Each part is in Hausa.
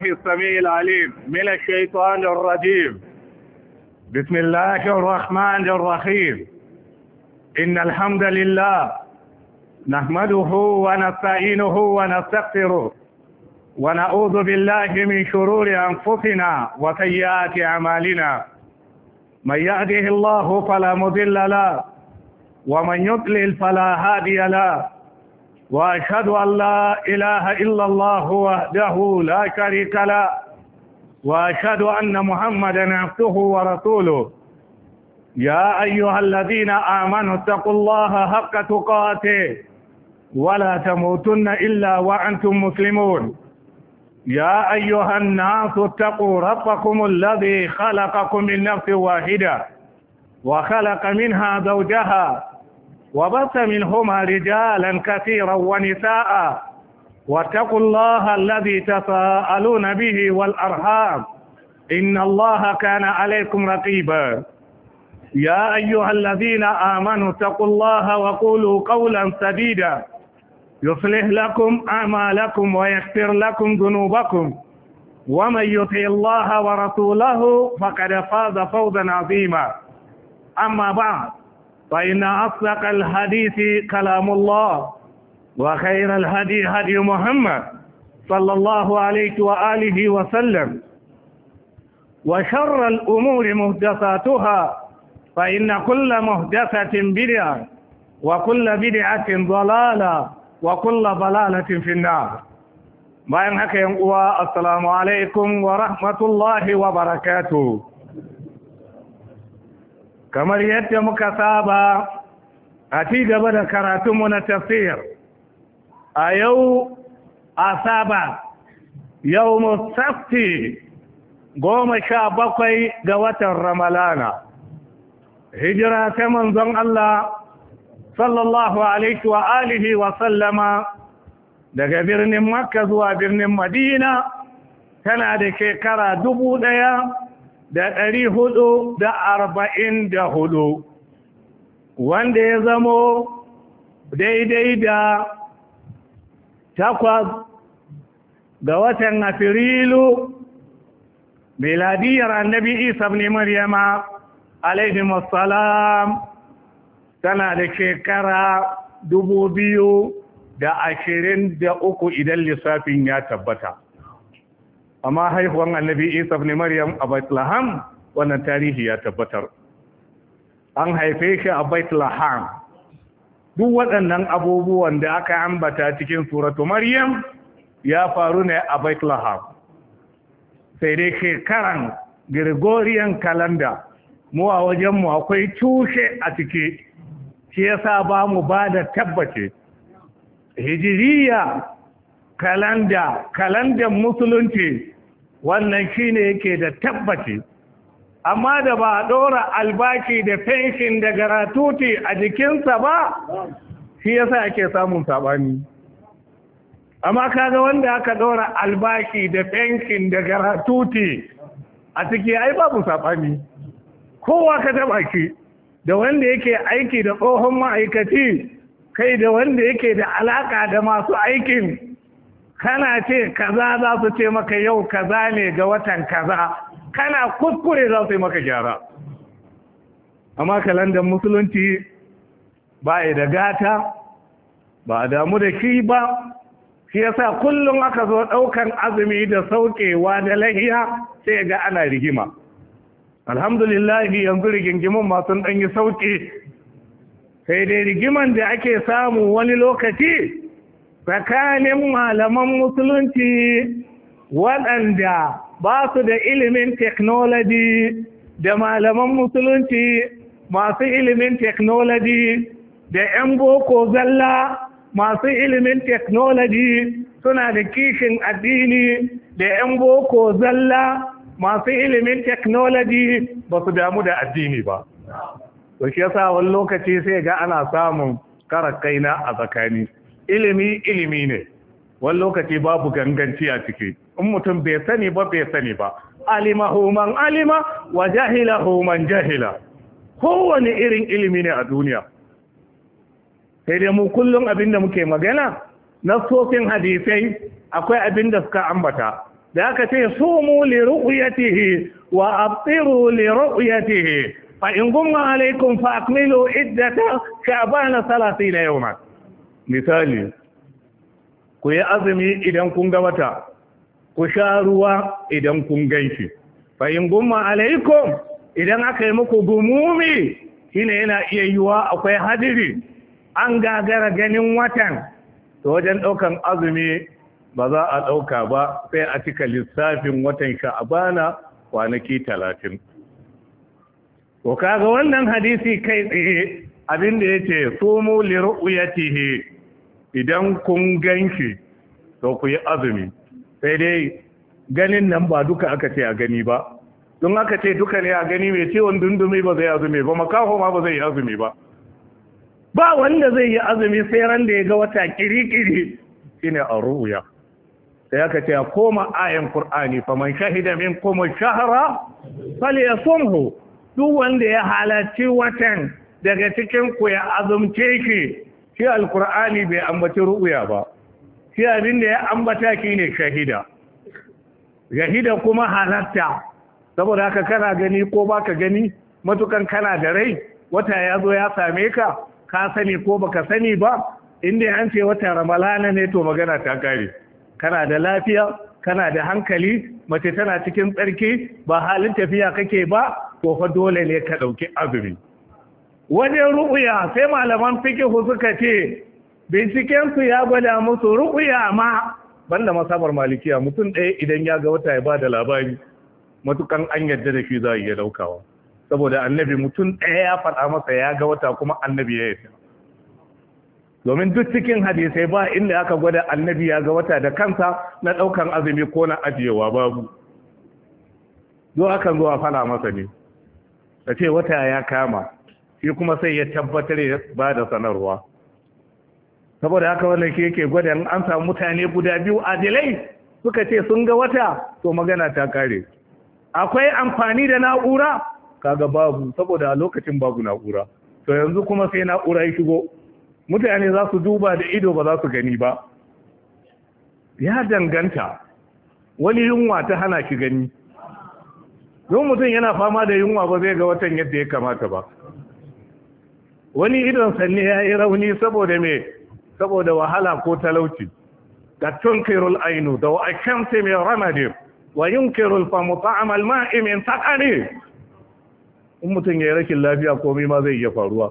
السميع العليم من الشيطان الرجيم بسم الله الرحمن الرحيم إن الحمد لله نحمده ونستعينه ونستغفره ونعوذ بالله من شرور أنفسنا وسيئات أعمالنا من يهده الله فلا مضل له ومن يضلل فلا هادي له وأشهد أن لا إله إلا الله وحده لا شريك له وأشهد أن محمدا عبده ورسوله يا أيها الذين آمنوا اتقوا الله حق تقاته ولا تموتن إلا وأنتم مسلمون يا أيها الناس اتقوا ربكم الذي خلقكم من نفس واحدة وخلق منها زوجها وبث منهما رجالا كثيرا ونساء واتقوا الله الذي تساءلون به والأرحام إن الله كان عليكم رقيبا يا أيها الذين آمنوا اتقوا الله وقولوا قولا سديدا يصلح لكم أعمالكم ويغفر لكم ذنوبكم ومن يطع الله ورسوله فقد فاز فوزا عظيما أما بعد فإن أصدق الحديث كلام الله وخير الهدي هدي محمد صلى الله عليه وآله وسلم وشر الأمور مهدساتها فإن كل مهدسة بدعة وكل بدعة ضلالة وكل ضلالة في النار bayan haka yan uwa assalamu alaikum wa rahmatullahi wa barakatuh kamar yadda muka saba a ci gaba da karatunmu na tafsir a yau asaba yau musafti goma sha bakwai ga watan ramalana hijira ta manzon Allah sallallahu alaihi wa alihi wa sallama daga birnin makka zuwa birnin madina tana da shekara dubu ɗaya da ɗari hudu da arba'in da hudu wanda ya zamo daidai da takwas ga watan afirilu miladiyar annabi isa ne maryama alaihi salam tana da shekara dubu biyu da ashirin da uku idan lissafin ya tabbata amma haihuwan annabi isa ne maryam a bethlehem wannan tarihi ya tabbatar an haife shi a bethlehem duk waɗannan abubuwan da aka ambata cikin suratu maryam ya faru ne a bethlehem sai dai shekaran gregorian calendar mu a wajenmu akwai tushe a ciki shi yasa ba mu ba da tabbace hijiriya kalanda kalandan musulunci wannan shine yake da tabbaci amma da ba a ɗora albaki da fenshin da garatuti a jikinsa ba shi yasa ake samun saɓani amma kaga wanda aka ɗora albaki da fenshin da garatuti a ciki ai babu saɓani kowa ka taɓa ki da wanda yake aiki da tsohon ma'aikaci kai da wanda yake da alaka da masu aikin kana ce kaza za su ce maka yau kaza ne ga watan kaza kana kuskure za su yi maka gyara amma kalandar musulunci ba da gata ba a damu da shi ba shi yasa kullum aka zo ɗaukan azumi da saukewa da lahiya sai ga ana rigima alhamdulillahi yanzu rigingimin masu ɗanyi sauƙi sai dai rigiman da ake samu wani lokaci tsakanin malaman musulunci waɗanda ba su da ilimin technology da malaman musulunci masu ilimin technology da 'yan boko zalla masu ilimin technology suna da kishin addini da 'yan boko zalla masu ilimin technology ba su damu da addini ba to shi yasa wani lokaci sai ga ana samun karakaina a tsakani ilimi ilimi ne wani lokaci babu ganganci a ciki in mutum bai sani ba bai sani ba alimahu man alima wa jahilahu man jahila kowane irin ilimi ne a duniya sai dai mu kullum abin da muke magana na sofin hadisai akwai abin da suka ambata da aka ce sumu li ru'yatihi wa abtiru li ru'yatihi fa in gumma alaikum fa akmilu iddata sha'ban 30 yawman misali ku yi azumi idan kun ga wata ku sha ruwa idan kun ganshi fa in gumma alaikum idan aka yi muku gumumi shine yana iya yiwa akwai hadiri an gagara ganin watan to wajen ɗaukan azumi ba za a ɗauka ba sai a cika lissafin watan sha'abana kwanaki talatin. To kaga wannan hadisi kai tsaye abinda ya ce sumu liru'yatihi idan kun ganshi to ku yi azumi sai dai ganin nan ba duka aka ce a gani ba don aka ce duka ne a gani mai ciwon dundumi ba zai azumi ba makaho ma ba zai yi azumi ba ba wanda zai yi azumi sai ran da ya ga wata kiri-kiri shine a ru'uya sai aka ce a koma ayan Kur'ani faman shahida min kuma shahara falyasumhu duk wanda ya halarci watan daga cikin ku ya azumce shi shi alkur'ani bai ambaci ru'uya ba shi abin da ya ambata ne shahida shahida kuma halatta saboda haka kana gani ko baka gani matukan kana da rai wata ya zo ya same ka ka sani ko baka sani ba inda an ce wata ramalana ne to magana ta kare kana da lafiya kana da hankali mace tana cikin tsarki ba halin tafiya kake ba to fa dole ne ka dauki azumi wajen ru'uya sai malaman fikihu suka ce binciken su ya gwada musu ru'uya ma banda masabar malikiya mutum ɗaya idan ya ga wata ya ba da labari matukan an yadda da shi za a iya daukawa saboda annabi mutum ɗaya ya faɗa masa ya ga wata kuma annabi ya yi domin duk cikin hadisai ba inda aka gwada annabi ya ga wata da kansa na ɗaukan azumi ko na ajiyewa babu zo akan zuwa fana masa ne da ce wata ya kama shi kuma sai ya tabbatar ya ba da sanarwa saboda haka wannan shi yake gwada an samu mutane guda biyu adilai suka ce sun ga wata to magana ta kare akwai amfani da na'ura kaga babu saboda a lokacin babu na'ura to yanzu kuma sai na'ura ya shigo mutane za su duba da ido ba za su gani ba ya danganta wani yunwa ta hana shi gani don mutum yana fama da yunwa ba zai ga watan yadda ya kamata ba wani idon sanne ya yi rauni saboda me saboda wahala ko talauci ga tunkirul ainu da wa shamsi mai ramadi wa yunkirul famu ta'amal ma'i min sakani in mutum ya yi rashin lafiya komai ma zai iya faruwa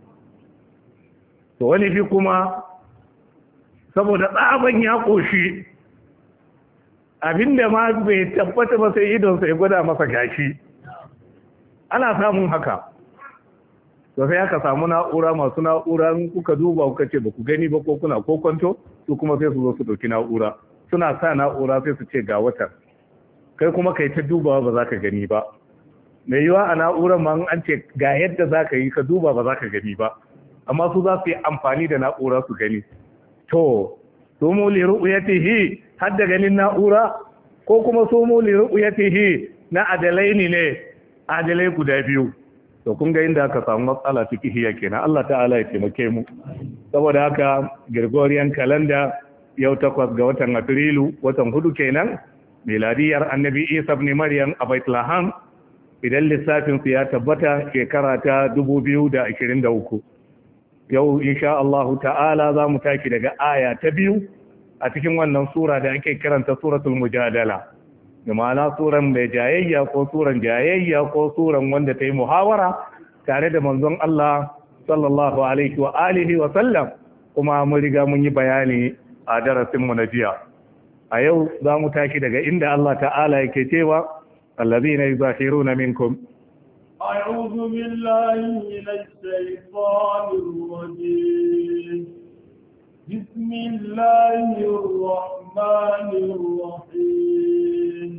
to wani fi kuma saboda tsaban ya ƙoshi abinda ma bai tabbata ba sai idonsa ya gwada masa gashi ana samun haka to sai aka samu na'ura masu na'ura kuka duba kuka ce ba ku gani ba ko kuna ko kwanto su kuma sai su zo su ɗauki na'ura suna sa na'ura sai su ce ga watan kai kuma kai ta dubawa ba za ka gani ba mai yiwa a na'urar ma an ce ga yadda za ka yi ka duba ba za ka gani ba amma su za su yi amfani da na'ura su gani to su mu li ru'yatihi har da ganin na'ura ko kuma su mu li ru'yatihi na adalai ne adalai guda biyu to kun ga inda aka samu matsala fikihiyya kenan Allah ta'ala ya taimake mu saboda haka Gregorian calendar yau takwas ga watan Afrilu watan hudu kenan miladiyar Annabi Isa ibn Maryam a Bethlehem idan lissafin su ya tabbata shekara ta 2023 yau insha Allahu ta'ala za mu taki daga aya ta biyu a cikin wannan sura da ake kiranta suratul mujadala da ma'ana suran mai jayayya ko suran jayayya ko suran wanda ta yi muhawara tare da manzon Allah sallallahu alaihi wa alihi wa sallam kuma mun riga mun yi bayani a darasin mu na jiya a yau za mu tashi daga inda Allah ta'ala yake cewa allazina yuzahiruna minkum أعوذ بالله من الشيطان الرجيم بسم الله الرحمن الرحيم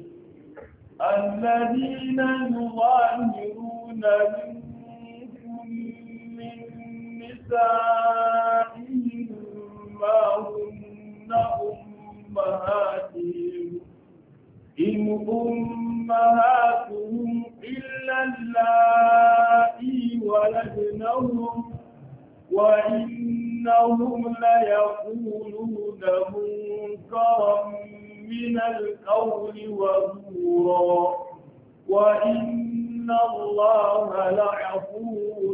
الذين يظاهرون منكم من نسائهم ما هن أمهاتهم إن أمهاتهم إلا اللائي ولدنهم وإنهم ليقولون منكرا من القول وزورا وإن الله لعفو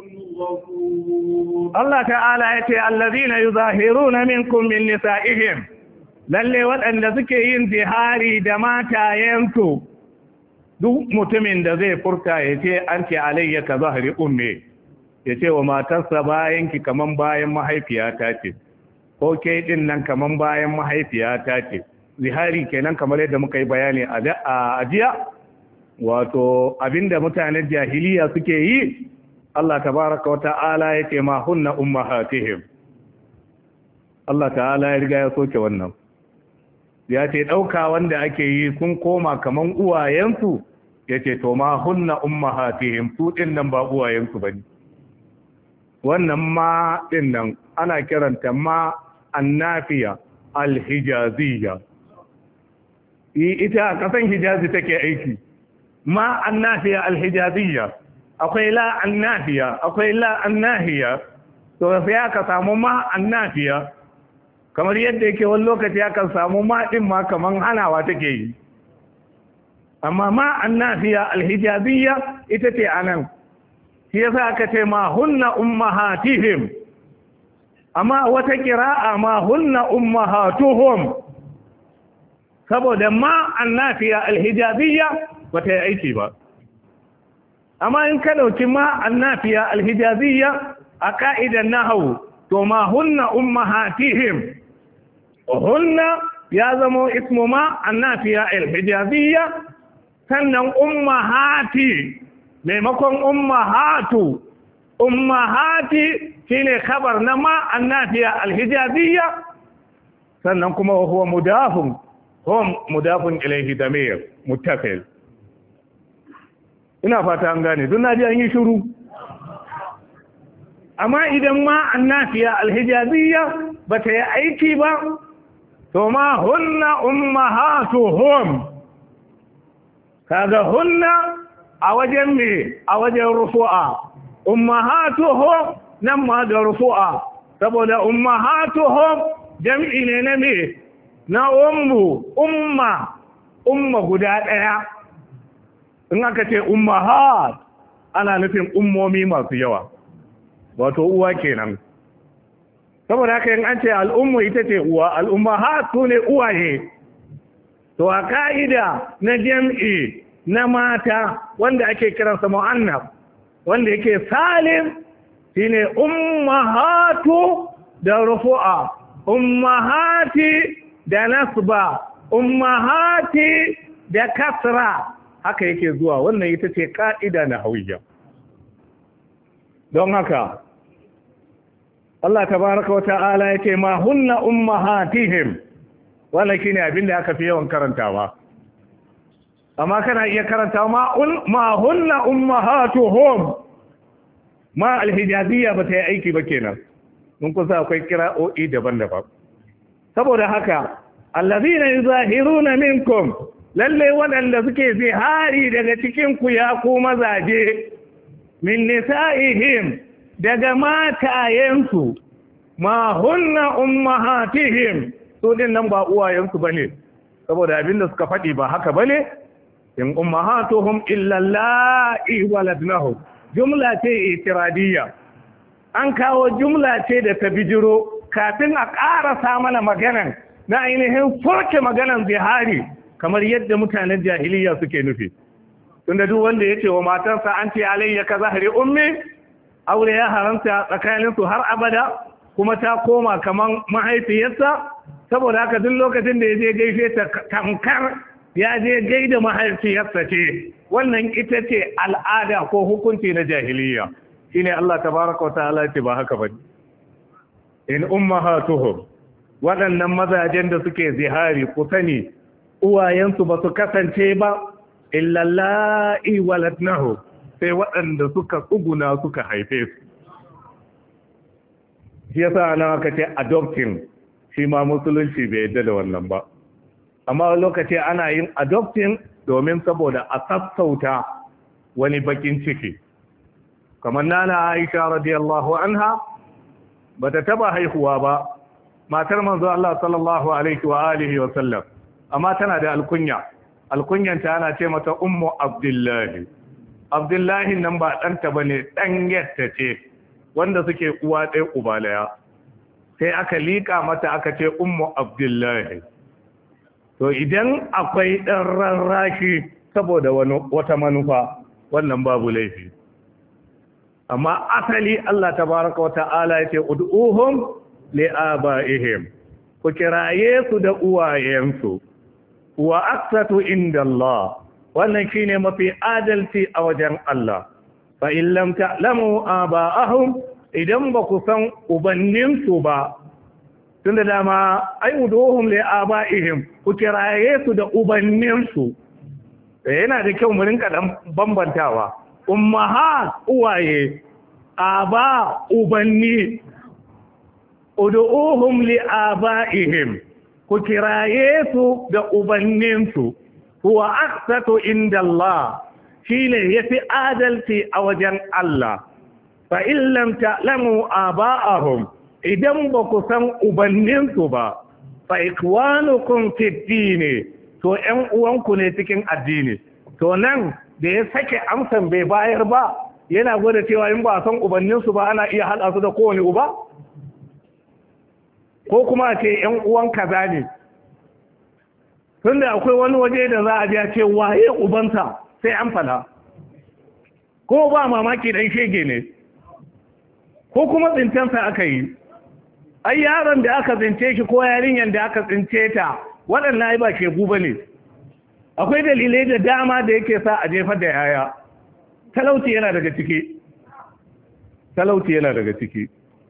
غفور Allah ta'ala ya ce allazina yuzahiruna minkum min nisa'ihim lalle waɗanda suke yin zihari da matayensu duk mutumin da zai furta ya ce an ce alayya ka zahari umme ya ce wa matarsa bayan ki kaman bayan mahaifiyata ce ko ke din nan kaman bayan mahaifiyata ce zihari kenan kamar yadda muka yi bayani a ajiya wato abinda mutanen jahiliya suke yi Allah tabaraka wa ta'ala yake ma hunna ummahatihim Allah ta'ala ya riga ya soke wannan ya ce ɗauka wanda ake yi sun koma kaman uwayensu ya ce to ma hunna ummahatihim su ɗin nan ba uwayensu ba ne wannan ma ɗin nan ana kiranta ma annafiya alhijaziyya ita a ƙasan hijazi take aiki ma annafiya alhijaziyya akwai la annafiya akwai la annahiya to sai aka samu ma annafiya kamar yadda yake wani lokaci aka samu ma din ma kaman hanawa take yi amma ma annafiya alhijaziyya ita ce anan shi yasa aka ce ma hunna ummahatihim amma wata kira'a ma hunna ummahatuhum saboda ma annafiya alhijaziyya bata yi aiki ba amma in ka dauki ma annafiya alhijaziyya a ka'idan nahawu to ma hunna ummahatihim hunna ya zama ismu ma annafiya alhijaziyya sannan ummahati maimakon ummahatu ummahati shine khabar na ma annafiya alhijaziyya sannan kuma huwa mudafun hum mudafun ilayhi damir muttafil ina fata an gane duk naji an yi shiru amma idan ma annafiya alhijaziyya bata yi aiki ba to ma hunna ummahatuhum kaga hunna a wajen me a wajen rufu'a ummahatuhum nan ma da rufu'a saboda ummahatuhum jam'i ne na me na ummu umma umma guda ɗaya in aka ce ummahat ana nufin ummomi masu yawa wato uwa kenan saboda haka yin an ce al'ummu ita ce uwa al'ummahat su ne uwaye to a ka'ida na jam'i na mata wanda ake kiransa mu'annaf wanda yake salim shine ummahatu da rufu'a ummahati da nasba ummahati da kasra haka yake zuwa wannan ita ce ka'ida na hawiyya don haka Allah tabaraka wa ta'ala yake ma hunna ummahatihim wannan shine abin da aka fi yawan karantawa amma kana iya karantawa ma ma hunna ummahatuhum ma alhijaziyya ba ta yi aiki ba kenan mun kusa akwai kira'o'i daban-daban saboda haka allazina yuzahiruna minkum lalle waɗanda suke zihari daga cikin ku ya ku mazaje min nisa'ihim daga matayensu ma hunna ummahatihim su din nan ba uwayensu bane saboda abinda suka faɗi ba haka bane in ummahatuhum illa la'i waladnahu jumla ce itiradiyya an kawo jumla ce da ta bijiro kafin a ƙarasa mana maganan na ainihin soke maganan zihari kamar yadda mutanen jahiliya suke nufi tunda duk wanda ya ce wa matarsa an ce alayya ka zahari ummi aure ya haramta tsakaninsu har abada kuma ta koma kamar mahaifiyarsa saboda haka duk lokacin da ya je gaishe ta tamkar ya je gaida mahaifiyarsa ce wannan ita ce al'ada ko hukunci na jahiliya shine Allah tabaraka wa ta'ala ce ba haka bane in ummahatuhum waɗannan mazajen da suke zihari ku sani uwayensu ba su kasance ba illallahi waladnahu sai waɗanda suka tsuguna suka haife su shi yasa nan aka ce adopting shi ma musulunci bai yadda da wannan ba amma lokaci ana yin adopting domin saboda a sassauta wani bakin ciki kamar nana Aisha radiyallahu anha bata taba haihuwa ba matar manzo Allah sallallahu alaihi wa alihi wa sallam amma tana da alkunya alkunyanta ana ce mata ummu abdullahi abdullahi nan ba ɗanta ba ne ɗan yadda ce wanda suke uwa ɗaya uba ɗaya sai aka liƙa mata aka ce ummu abdullahi to idan akwai ɗan rarraki saboda wata manufa wannan babu laifi amma asali Allah tabaraka wa ta'ala yace ud'uhum li'aba'ihim ku kiraye su da uwayensu wa aqsatu inda Allah wannan shine mafi adalci a wajen Allah fa in lam ta'lamu aba'ahum idan ba ku san ubanninsu ba tunda dama ai ud'uhum li'aba'ihim ku kiraye su da ubanninsu yana da kyau mu rinka dan bambantawa ummaha uwaye aba ubanni ud'uhum li abaihim ku kiraye su da ubanninsu huwa aqsatu inda Allah shine yafi adalci a wajen Allah fa in lam ta'lamu aba'ahum idan ba ku san ubanninsu ba fa ikwanukum fi dini to ƴan uwanku ne cikin addini to nan da ya sake amsan bai bayar ba yana gwada cewa in ba san ubanninsu ba ana iya haɗa su da kowane uba ko kuma ce ‘yan uwan kaza ne tun da akwai wani waje da za a ja ce waye ubansa sai an fada ko ba mamaki dan shege ne ko kuma tsincensa aka yi ai yaron da aka tsince shi ko yarinyar da aka tsince ta waɗannan ai ba shegu ba ne akwai dalilai da dama da yake sa a jefar da yaya talauci yana daga ciki talauci yana daga ciki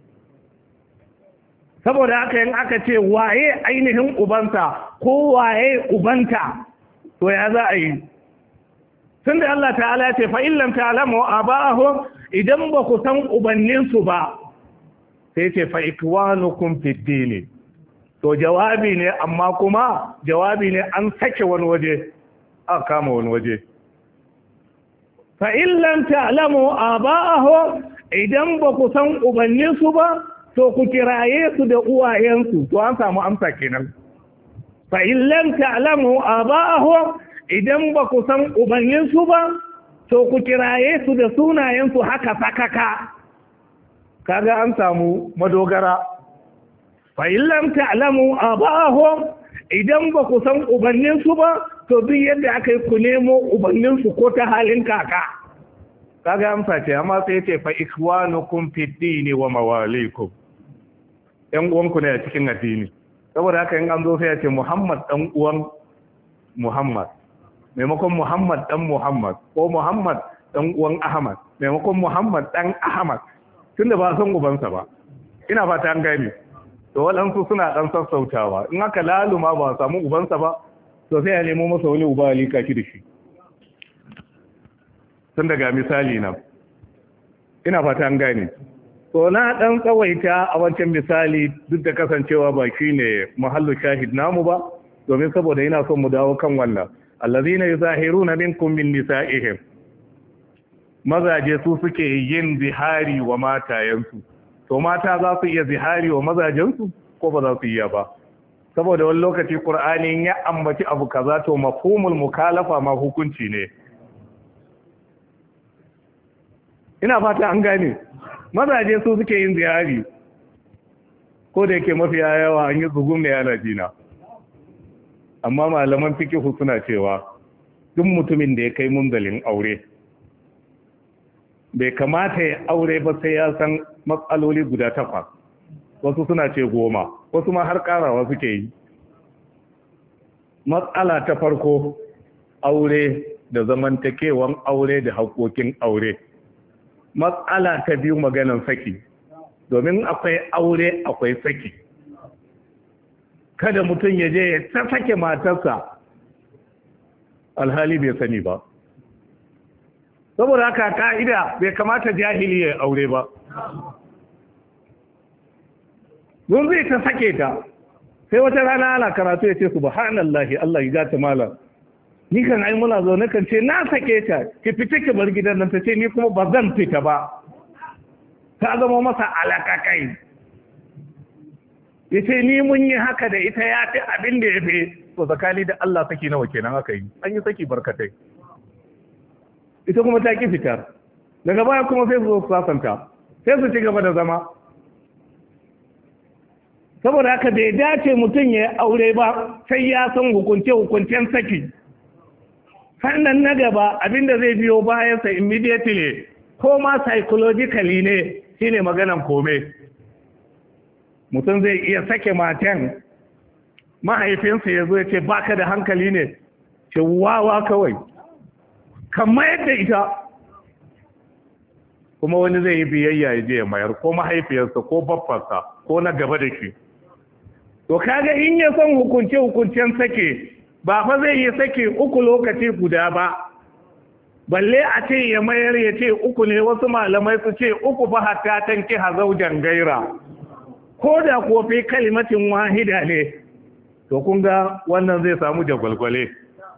saboda haka yin aka ce waye ainihin ubansa ko waye ubanta to ya za a yi tun da Allah ta'ala ce fa illam ta'lamu aba'ahum idan ba ku san ubanninsu ba sai ce fa ikwanukum fid din to jawabi ne amma kuma jawabi ne an sake wani waje aka kama wani waje fa illam ta'lamu aba'ahum idan ba ku san ubanninsu ba to ku kiraye su da uwayensu to an samu amsa kenan fa in lam ta'lamu aba'ahum idan ba ku san ubanninsu ba to ku kiraye su da sunayensu haka sakaka kaga an samu madogara fa in lam ta'lamu aba'ahum idan ba ku san ubanninsu ba to duk yadda aka yi ku nemo ubanninsu ko ta halin kaka kaga amsa ce amma sai ce fa ikwanukum fid dini wa mawalikum ‘yan uwanku ne a cikin addini saboda haka yin an zo sai ya ce muhammad ɗan uwan muhammad maimakon muhammad ɗan muhammad ko muhammad ɗan uwan ahmad maimakon muhammad ɗan ahmad tun da ba san ubansa ba ina fata an gani to waɗansu suna ɗan sassautawa in aka laluma ba samu ubansa ba to sai ya nemo masa wani uba alika shi da shi tun daga misali nan ina fata an gani to na dan tsawaita a wancan misali duk da kasancewa ba shine mahallu shahid namu ba domin saboda ina son mu dawo kan wannan allazina yuzahiruna minkum min nisa'ihim mazaje su suke yin zihari wa matayensu to mata za su iya zihari wa mazajensu ko ba za su iya ba saboda wani lokaci qur'ani ya ambaci abu kaza to mafhumul mukalafa ma hukunci ne ina fata an gane mazaje su suke yin ziyari ko da yake mafiya yawa an yi zugun da yana jina amma malaman fikihu suna cewa duk mutumin da ya kai munzalin aure bai kamata ya aure ba sai ya san matsaloli guda takwas wasu suna ce goma wasu ma har karawa suke yi matsala ta farko aure da zamantakewan aure da haƙoƙin aure matsala ta biyu maganan saki domin akwai aure akwai saki kada mutum ya je ya ta sake matarsa alhali bai sani ba saboda haka ka'ida bai kamata jahili ya aure ba don zai ta sake ta sai wata rana ana karatu ya ce subhanallahi Allah ya gata malam ni kan ai muna zo na kan ce na sake ta ki fita ki bar gidan nan ta ce ni kuma ba zan fita ba ta zama masa alakakai ya ce ni mun yi haka da ita ya fi abin da ya fi to zakali da Allah saki nawa kenan aka yi an yi saki barkatai ita kuma ta ki fitar daga baya kuma sai su zo su sasanta sai su ci gaba da zama saboda haka bai dace mutum ya yi aure ba sai ya san hukunce-hukuncen saki sannan na gaba abinda zai biyo bayansa immediately ko ma psychologically ne shine maganan kome mutum zai iya sake matan mahaifinsa ya zo ya ce baka da hankali ne ce wawa kawai kamar yadda ita kuma wani zai yi biyayya ya je ya mayar ko mahaifiyarsa ko baffarsa ko na gaba da shi to kaga in ya san hukunce hukuncen sake ba fa zai yi sake uku lokaci guda ba balle a ce ya mayar ya ce uku ne wasu malamai su ce uku fa hatta tanki hazaujan gaira ko da kuwa fi kalimatin wahida ne to kun ga wannan zai samu jagwalgwale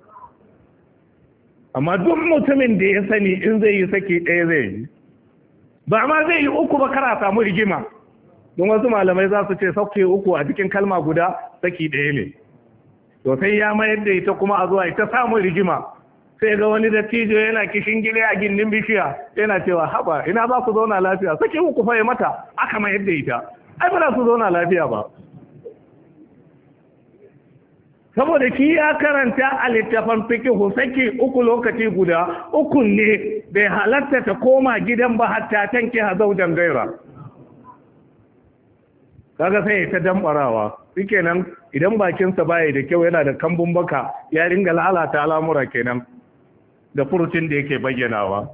amma duk mutumin da ya sani in zai yi saki ɗaya zai yi ba ma zai yi uku ba kara samu rigima don wasu malamai za su ce sauke uku a cikin kalma guda saki ɗaya ne to sai ya mayar da ita kuma a zuwa ita samun rigima sai ga wani dattijo yana kishin gile a gindin bishiya yana cewa haba ina ba ku zauna lafiya saki uku fa mata aka mayar da ita ai ba za su zauna lafiya ba saboda ki ya karanta a littafan fikihu saki uku lokaci guda uku ne bai halatta ta koma gidan ba hatta tanki hazaujan gaira kaga sai ta dambarawa shikenan idan bakinsa baya da kyau yana da kambun baka ya ringa lalata al'amura kenan da furucin da yake bayyanawa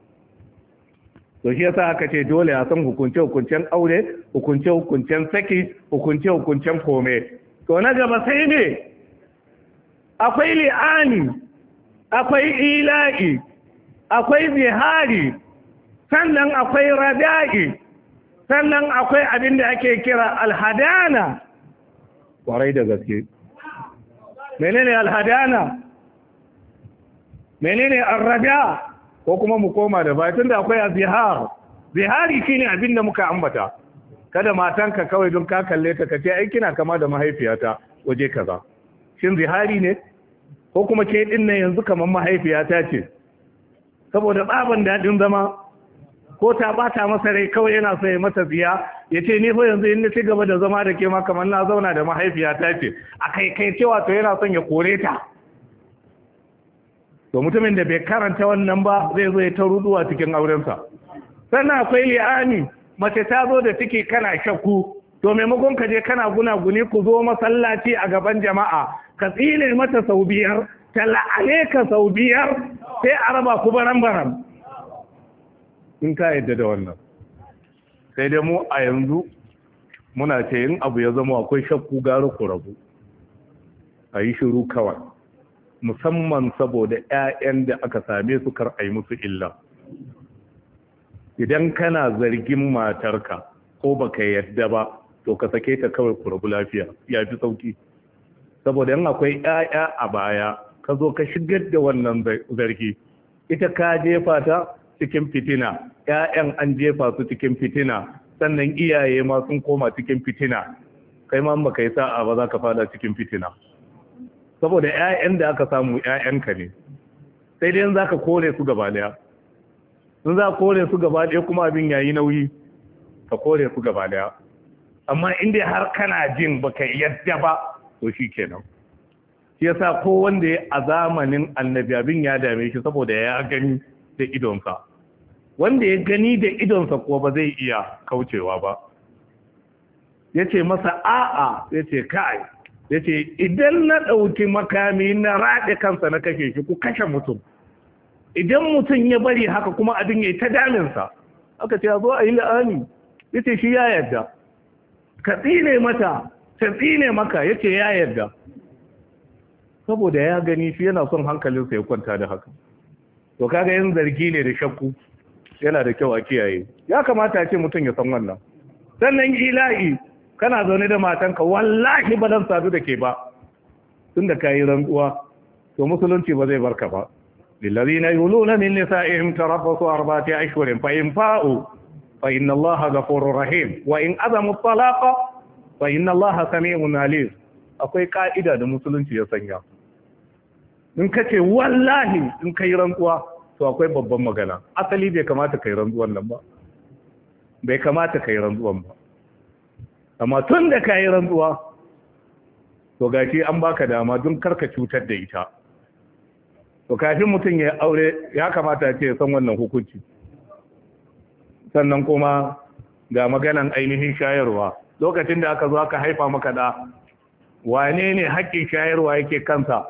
to shi yasa aka ce dole a san hukunce hukuncen aure hukunce hukuncen saki hukunce hukuncen kome to na gaba sai ne akwai li'ani akwai ila'i akwai zihari sannan akwai rada'i sannan akwai abin da ake kira alhadana kwarai da gaske menene alhadana menene arrada ko kuma mu koma da bayan da akwai azihar zihari shine abin da muka ambata kada matanka kawai don ka kalle ta kace ai kina kama da mahaifiyata waje kaza shin zihari ne ko kuma ke din nan yanzu kamar mahaifiyata ce saboda tsaban dadin zama ko ta bata masa rai kawai yana so ya mata ziya ya ce ni fa yanzu in ci gaba da zama da ke ma kamar na zauna da mahaifiyata ce a kai kai cewa to yana son ya kore ta to mutumin da bai karanta wannan ba zai zo ya ta ruduwa cikin aurensa sannan akwai li'ani mace ta zo da ciki kana shakku to maimakon ka je kana gunaguni ku zo masallaci a gaban jama'a ka tsine mata sau biyar ta la'ane ka sau biyar sai a raba ku baran baran in ka yadda da wannan sai dai mu a yanzu muna ce in abu ya zama akwai shakku gara ku rabu a yi shiru kawai musamman saboda 'ya'yan da aka same su kar a yi musu illa idan kana zargin matarka ko baka yadda ba to ka sake ta kawai ku rabu lafiya ya fi sauki saboda yan akwai 'ya'ya a baya ka zo ka shigar da wannan zargi ita ka jefa ta cikin fitina 'ya'yan an jefa su cikin fitina sannan iyaye ma sun koma cikin fitina kai ma baka yi sa'a ba za ka fada cikin fitina saboda 'ya'yan da aka samu 'ya'yanka ne sai dai za ka kore su gaba daya sun za kore su gaba daya kuma abin yayi nauyi ka kore su gaba daya amma inda har kana jin baka yadda ba to shi kenan shi yasa ko wanda ya a zamanin annabi abin ya dame shi saboda ya gani da idonsa wanda ya gani da idonsa kuwa ba zai iya kaucewa ba ya ce masa a'a ya ce kai ya ce idan na ɗauki makami na raɗe kansa na kashe shi ku kashe mutum idan mutum ya bari haka kuma abin ya yi ta daminsa aka ce a zo a yi la'ani ya ce shi ya yarda ka tsine mata ta tsine maka ya ce ya yarda saboda ya gani shi yana son hankalinsa ya kwanta da haka to kaga yin zargi ne da shakku yana da kyau a kiyaye ya kamata a ce mutum ya san wannan sannan ila'i kana zaune da matanka wallahi ba zan sadu da ke ba tun da kayi rantsuwa to musulunci ba zai barka ba lillazina yuluna min nisa'ihim tarabbasu arba'ati ashhurin fa in fa'u fa inna allaha ghafurur rahim wa in azamu talaqa fa inna allaha sami'un alim akwai ka'ida da musulunci ya sanya in ka ce wallahi in ka yi rantsuwa to akwai babban magana asali bai kamata ka yi rantsuwan nan ba bai kamata ka yi rantsuwan ba amma tun da ka yi rantsuwa to gashi an baka dama don karka cutar da ita to kafin mutum ya aure ya kamata ce ya san wannan hukunci sannan kuma ga maganan ainihin shayarwa lokacin da aka zo aka haifa maka da wane ne haƙƙin shayarwa yake kansa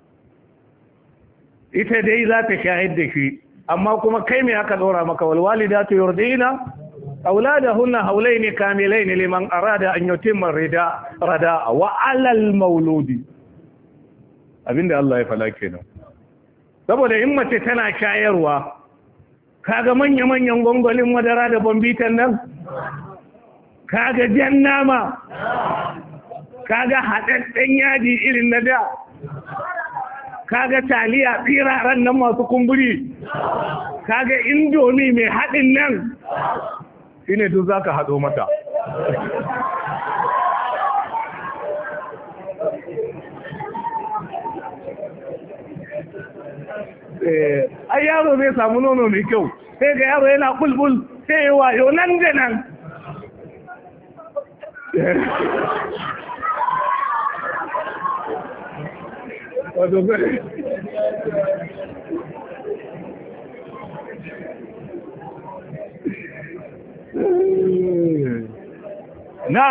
ita dai za ta shayar da shi amma kuma kai me aka ɗora maka walwalidatu yurdina أولادهن هولين كاملين لمن أراد أن يتم الرداء رداء وعلى المولود abin da Allah ya fala kenan saboda in mace tana shayarwa kaga manya-manyan gwangwalin madara da bambitan nan kaga jan nama kaga haɗaɗɗen yaji irin na da kaga taliya tsiraran nan masu kumburi kaga indomi mai haɗin nan shi ne duk za ka haɗo mata ai yaro zai samu nono mai kyau sai ga yaro yana bulbul sai yi wayo nan da nan wato na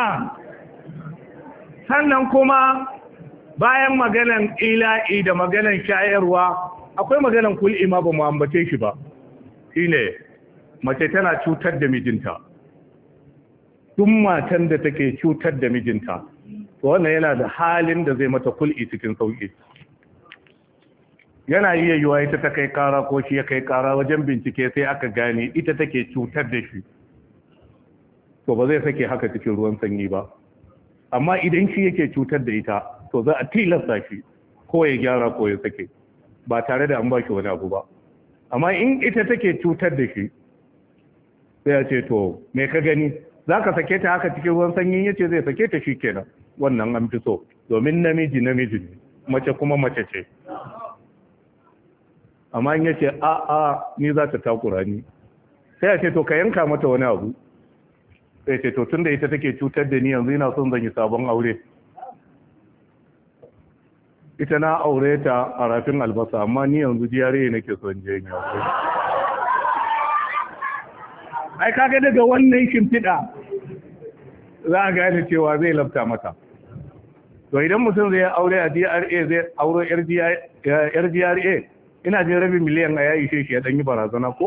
sannan kuma bayan maganan ila'i da maganan shayarwa akwai maganan kul'i ma ba mu ambace shi ba shine mace tana cutar da mijinta duk matan da take cutar da mijinta to wannan yana da halin da zai mata kul'i cikin sauki yana iya yiwa ita ta kai kara ko shi ya kai kara wajen bincike sai aka gane ita take cutar da shi to ba zai sake haka cikin ruwan sanyi ba amma idan shi yake cutar da ita to za a tilasta shi ko ya gyara ko ya sake ba tare da an ba shi wani abu ba amma in ita take cutar da shi sai ya ce to me ka gani za ka sake ta haka cikin ruwan sanyi ya ce zai sake ta shi kenan wannan an fi so domin namiji namiji ne mace kuma mace ce amma in ya ce a a ni za ta takura ni sai ya ce to ka yanka mata wani abu sai ce to tunda ita take cutar da ni yanzu ina son zan yi sabon aure ita na aure ta a rafin albasa amma ni yanzu jiyare nake son je yin aure ai kaga daga wannan shimfiɗa za a gane cewa zai lafta mata to idan mutum zai aure a DRA zai auro yar GRA ina jin rabin miliyan a ya ishe shi ya ɗan yi barazana ko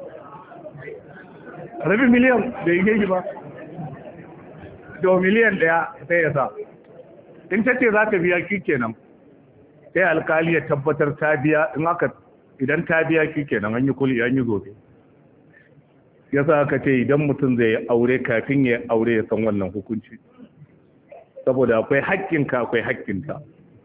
rabin miliyan da ishe shi ba da miliyan ɗaya sai ya sa in ta ce za ta biya shi kenan sai alkali ya tabbatar ta biya in aka idan ta biya shi kenan an yi kuli an yi zobe ya sa aka ce idan mutum zai aure kafin ya aure ya san wannan hukunci saboda akwai haƙƙinka akwai haƙƙinta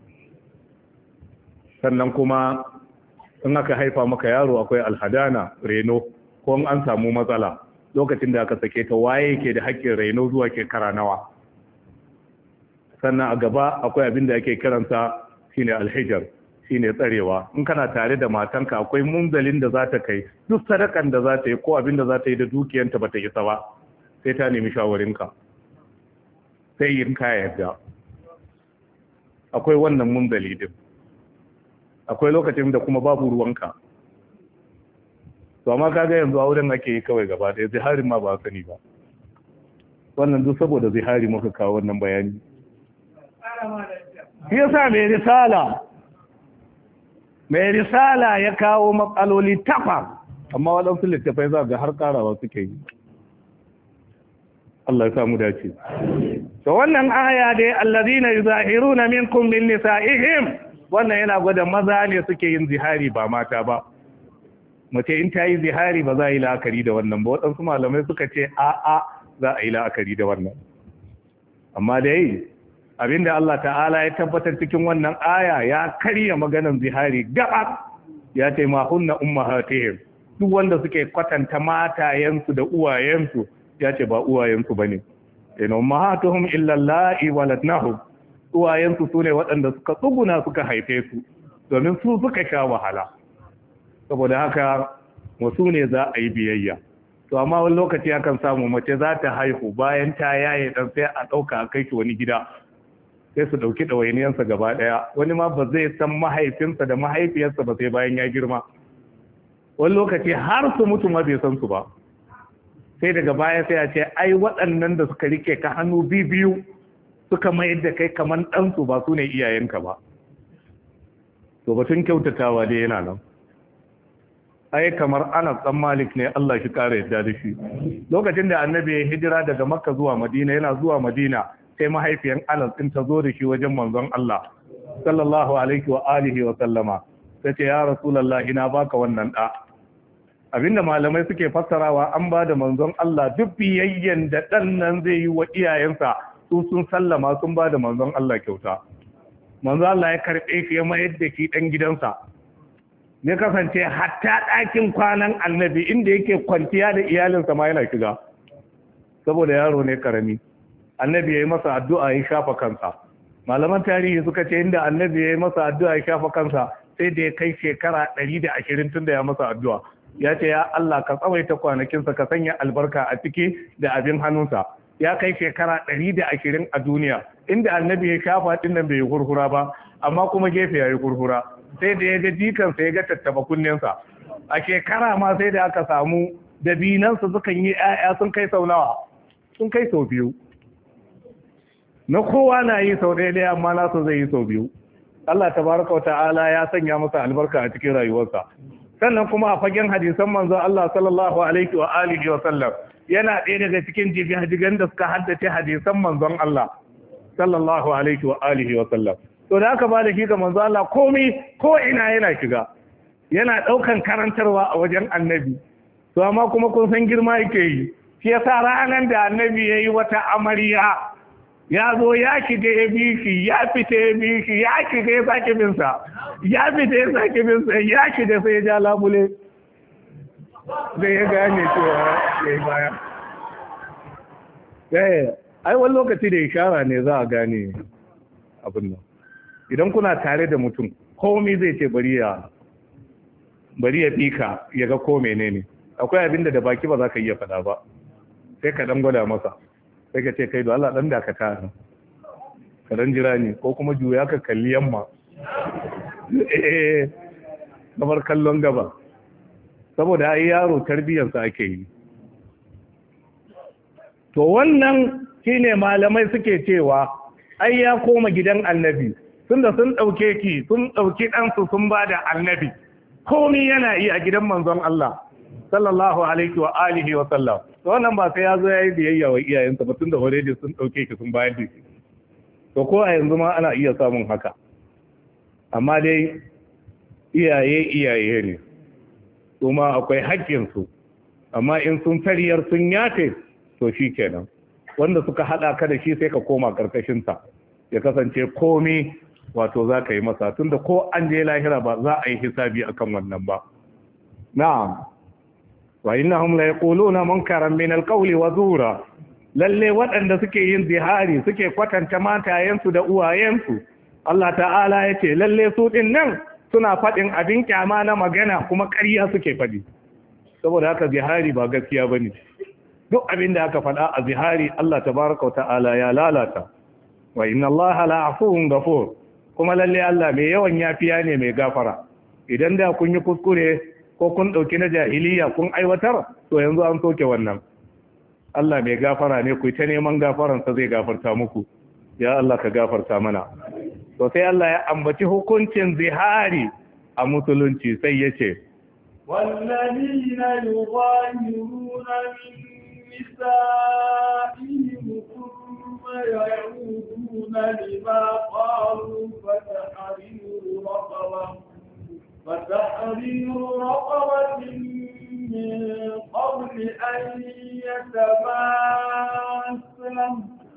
sannan kuma in aka haifa maka yaro akwai alhadana reno ko an samu matsala lokacin da aka sake ta waye ke da haƙƙin reno zuwa shekara nawa sannan a gaba akwai abin da ake kiransa shine alhijar shine tsarewa in kana tare da matanka akwai munzalin da za ta kai duk sadakan da za ta yi ko abin da za ta yi da dukiyanta ba ta isa ba sai ta nemi shawarinka sai yin ka yarda akwai wannan munzali din akwai lokacin da kuma babu ruwanka to amma kaga yanzu auren ake yi kawai gaba ɗaya ziharin ma ba sani ba wannan duk saboda zihari muka kawo wannan bayani shi yasa mai risala mai risala ya kawo matsaloli takwas amma waɗansu littafai za ga har ƙarawa suke yi Allah ya samu dace to wannan aya dai allazina yuzahiruna minkum min nisa'ihim wannan yana gwada maza ne suke yin zihari ba mata ba mace in ta yi zihari ba za a yi la'akari da wannan ba waɗansu malamai suka ce a'a za a yi la'akari da wannan amma dai abinda Allah ta'ala ya tabbatar cikin wannan aya ya karya maganan zihari gaba ya ce ma hunna ummahatihim duk wanda suke kwatanta matayensu da uwayensu ya ce ba uwayensu bane in ummahatuhum illa allati waladnahum uwayensu su ne waɗanda suka tsuguna suka haife su domin su suka sha wahala saboda haka wasu ne za a yi biyayya to amma wani lokaci akan samu mace za ta haihu bayan ta yaye dan sai a ɗauka a kai shi wani gida sai su ɗauki ɗawainiyarsa gaba ɗaya wani ma ba zai san mahaifinsa da mahaifiyarsa ba sai bayan ya girma wani lokaci har su mutu ma bai san su ba sai daga baya sai a ce ai waɗannan da suka rike ka hannu biyu suka mayar da kai kamar ɗansu ba su ne iyayenka ba to batun kyautatawa dai yana nan ai kamar Anas dan Malik ne Allah shi kare yadda da shi lokacin da annabi ya hijira daga Makka zuwa Madina yana zuwa Madina sai mahaifiyan Anas din ta zo da shi wajen manzon Allah sallallahu alaihi wa alihi wa sallama tace ya rasulullahi ina baka wannan da abinda malamai suke fassarawa an ba da manzon Allah duk biyayyen da dan nan zai yi wa iyayensa su sun sallama sun ba da manzon Allah kyauta manzon Allah ya karbe shi ya mayar da shi dan gidansa ne kasance hatta ɗakin kwanan annabi inda yake kwanciya da iyalinsa ma yana shiga saboda yaro ne karami annabi ya yi masa addu'a ya shafa kansa malaman tarihi suka ce inda annabi ya yi masa addu'a ya shafa kansa sai da ya kai shekara ɗari da ashirin tun da ya masa addu'a ya ce ya Allah ka tsawaita kwanakinsa ka sanya albarka a ciki da abin hannunsa ya kai shekara ɗari da ashirin a duniya inda annabi ya shafa ɗin nan bai yi kurkura ba amma kuma gefe ya yi kurkura sai da ya ga jikansa ya ga tattaba kunnensa a shekara ma sai da aka samu dabinansa sukan yi 'ya'ya sun kai sau nawa sun kai sau biyu na kowa na yi sau ɗaya ɗaya amma nasa zai yi sau biyu Allah tabaraka wa ta'ala ya sanya masa albarka a cikin rayuwarsa sannan kuma a fagen hadisan manzon Allah sallallahu alaihi wa alihi wa sallam yana ɗaya daga cikin jigan da suka haddace hadisan manzon Allah sallallahu alaihi wa alihi wa sallam to da aka ba da shi ga manzo Allah komai ko ina yana shiga yana daukan karantarwa a wajen annabi to amma kuma kun san girma yake yi shi yasa ranar da annabi yayi wata amarya ya zo ya shiga ya bi shi ya fita ya bi shi ya shiga ya sake bin sa ya fita ya sake bin sa ya shiga sai ya ja labule zai ya gane cewa ya yi baya eh ai wani lokaci da ishara ne za a gane abin nan idan kuna tare da mutum komai zai ce bari ya bari ya fika ya ga ko menene akwai abin da da baki ba za ka iya faɗa ba sai ka dan gwada masa sai ka ce kai da Allah dan dakata ka dan jira ni ko kuma juya ka kalli yamma eh kamar kallon gaba saboda ai yaro tarbiyarsa ake yi to wannan shine malamai suke cewa ai ya koma gidan annabi tunda sun ɗauke ki sun ɗauki ɗansu sun ba da annabi komi yana yi a gidan manzon Allah sallallahu alaihi wa alihi wa sallam to wannan ba sai ya zo ya yi biyayya wa iyayensa ba tunda already sun ɗauke ki sun bayar da shi to ko a yanzu ma ana iya samun haka amma dai iyaye iyaye ne kuma akwai haƙƙinsu amma in sun tariyar sun yafe to shi kenan wanda suka haɗa ka da shi sai ka koma ƙarƙashinsa ya kasance komi wato za ka yi masa tunda ko an je lahira ba za a yi hisabi akan wannan ba na'am wa innahum la yaquluna munkaran min alqawli wa zura lalle waɗanda suke yin zihari suke kwatanta matayensu da uwayensu Allah ta'ala ya ce lalle su din nan suna faɗin abin kyama na magana kuma ƙarya suke faɗi saboda haka zihari ba gaskiya bane duk abin da aka faɗa a zihari Allah tabaraka wa ta'ala ya lalata wa inna Allah la'afuwun ghafur kuma lalle Allah mai yawan yafiya ne mai gafara idan da kun yi kuskure ko kun dauki na jahiliya kun aiwatar to yanzu an soke wannan Allah mai gafara ne ku ta neman gafaran sa zai gafarta muku ya Allah ka gafarta mana to sai Allah ya ambaci hukuncin zihari a musulunci sai yace والذين يظاهرون من نسائهم ثم يعودون لما قالوا فتحرير رقبة فتحرير رقبة من قبل أن يتماسا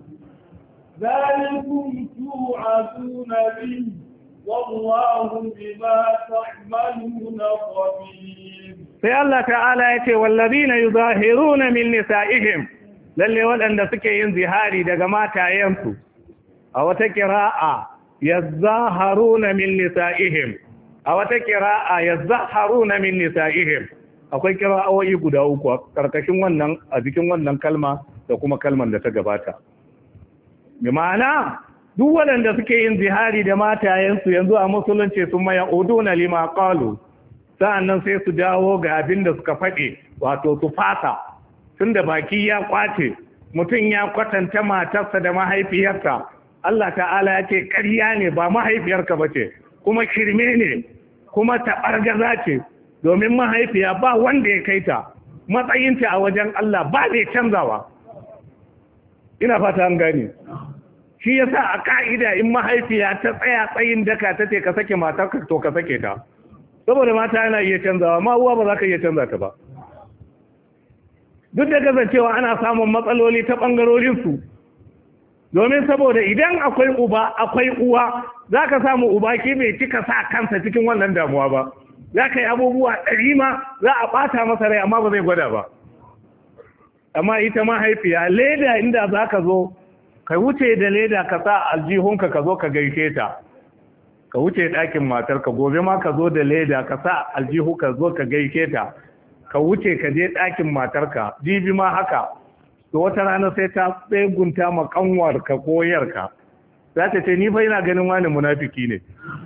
ذلكم توعدون به والله بما تعملون خبير sai Allah ta'ala ya ce wallazina yuzahiruna min nisa'ihim lalle waɗanda suke yin zihari daga matayensu a wata kira'a yazzaharuna min nisa'ihim a wata kira'a yazzaharuna min nisa'ihim akwai kira'o'i guda uku a karkashin wannan a cikin wannan kalma da kuma kalman da ta gabata bi ma'ana duk waɗanda suke yin zihari da matayensu yanzu a musulunci sun maya uduna lima qalu sa'annan sai su dawo ga abin da suka faɗi wato su fasa tunda baki ya kwace mutum ya kwatanta matarsa da mahaifiyarsa Allah ta'ala ya ce ƙarya ne ba mahaifiyarka ba ce kuma shirme ne kuma taɓargaza ce domin mahaifiya ba wanda ya kai ta matsayinta a wajen Allah ba zai canzawa ina fata an gani shi yasa a ka'ida in mahaifiya ta tsaya tsayin daka ta ce ka sake matarka to ka sake ta saboda mata yana iya canzawa ma uwa ba za ka iya canza ta ba duk da kasancewa ana samun matsaloli ta ɓangarorinsu domin saboda idan akwai uba akwai uwa za ka samu uba ki bai cika sa kansa cikin wannan damuwa ba za ka yi abubuwa ɗari ma za a ɓata masa rai amma ba zai gwada ba amma ita mahaifiya leda inda za ka zo ka wuce da leda ka sa aljihunka ka zo ka gaishe ta ka wuce ɗakin matarka gobe ma ka zo da leda ka sa aljihu ka zo ka gaishe ta ka wuce ka je ɗakin matarka jibi ma haka to wata rana sai ta tsegunta ma kanwarka ko yarka za ta ce ni fa ina ganin wani munafiki ne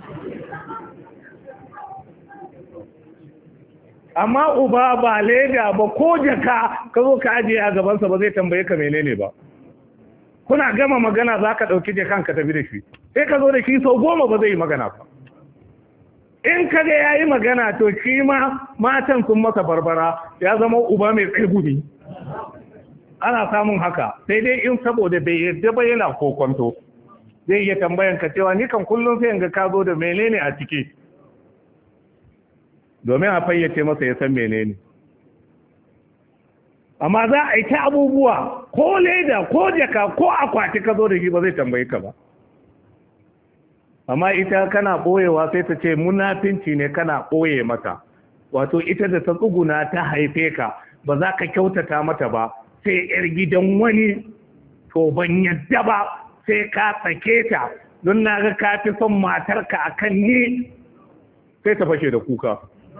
amma uba ba leda ba ko jaka ka zo ka ajiye a gabansa ba zai tambaye ka menene ba kuna gama magana za ka ɗauki jakan ka tafi da shi sai ka zo da shi sau goma ba zai yi magana ba in ka ga ya yi magana to shi ma matan sun masa barbara ya zama uba mai tsegumi ana samun haka sai dai in saboda bai yadda ba yana kokonto zai iya tambayan ka cewa ni kan kullum sai ga ka zo da menene a ciki domin a fayyace masa ya san menene amma za a yi ta abubuwa ko leda ko jaka ko akwati ka zo da shi ba zai tambayi ka ba amma ita kana ɓoyewa sai ta ce munafinci ne kana ɓoye mata wato ita da ta tsuguna ta haife ka ba za ka kyautata mata ba sai yar gidan wani to ban yadda ba sai ka tsake ta don na ga ka fi son matarka a kan ni sai ta fashe da kuka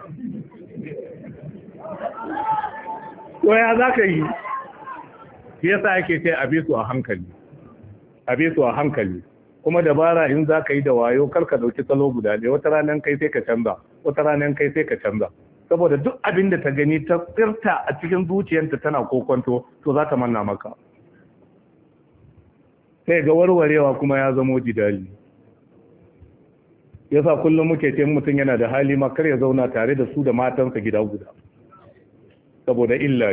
to ya za ka yi shi yasa ake ce a su a hankali a su a hankali kuma dabara in za ka yi da wayo kar ka dauki salo guda ɗaya wata ranar kai sai ka canza wata ranar kai sai ka canza saboda duk abin da ta gani ta tsirta a cikin zuciyarta tana kokonto to za ta manna maka sai ga warwarewa kuma ya zamo jidali yasa kullum muke ce mutum yana da hali ma kar ya zauna tare da su da matansa gida guda saboda illa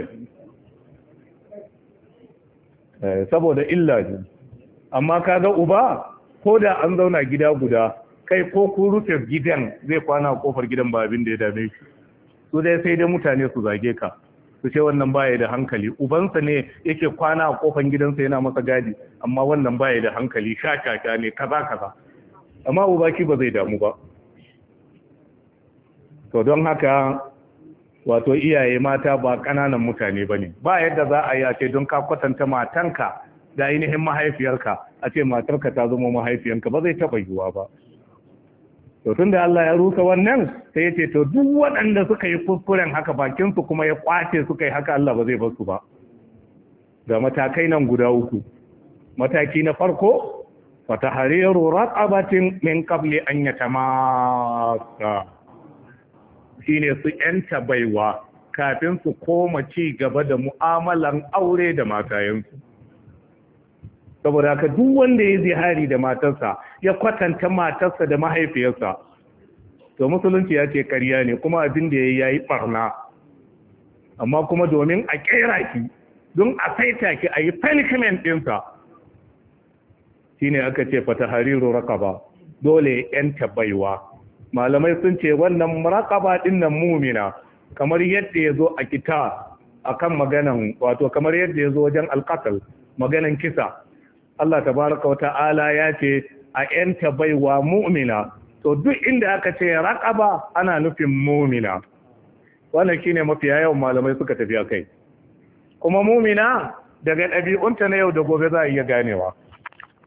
ne saboda illa ne amma kaga uba ko da an zauna gida guda kai ko ku rufe gidan zai kwana a kofar gidan ba abin da ya dame shi su dai sai dai mutane su zage ka su ce wannan baya da hankali ubansa ne yake kwana a kofar gidansa yana masa gadi amma wannan baya da hankali shakaka ne kaza kaza amma uba ki ba zai damu ba to don haka wato iyaye mata ba ƙananan mutane ba ne ba yadda za a yi a ce don ka kwatanta matanka da ainihin mahaifiyarka a ce matarka ta zama mahaifiyanka ba zai taɓa yiwuwa ba to tun da Allah ya rusa wannan sai ya ce to duk waɗanda suka yi kuskuren haka bakinsu kuma ya kwace suka yi haka Allah ba zai bar su ba ga matakai nan guda uku mataki na farko fatahariru raqabatin min qabli an yatamassa shine su yanta baiwa kafin su koma ci gaba da mu'amalan aure da matayensu saboda haka duk wanda ya zihari da matarsa ya kwatanta matarsa da mahaifiyarsa to musulunci ya ce ƙarya ne kuma abin da ya yi barna amma kuma domin a kera ki don a saita ki a yi punishment ɗinsa shine aka ce fata hariru rakaba dole yanta baiwa malamai sun ce wannan rakaba ɗin nan mumina kamar yadda ya zo a kita akan maganan wato kamar yadda ya zo wajen alƙasal maganan kisa Allah tabaraka wa ta'ala ya ce a ‘yanta baiwa mu'mina, to duk inda aka ce raƙaba ana nufin mu'mina. Wannan shi ne mafiya yawan malamai suka tafi a kai. Kuma mu'mina daga ɗabi'unta na yau da gobe za a iya ganewa.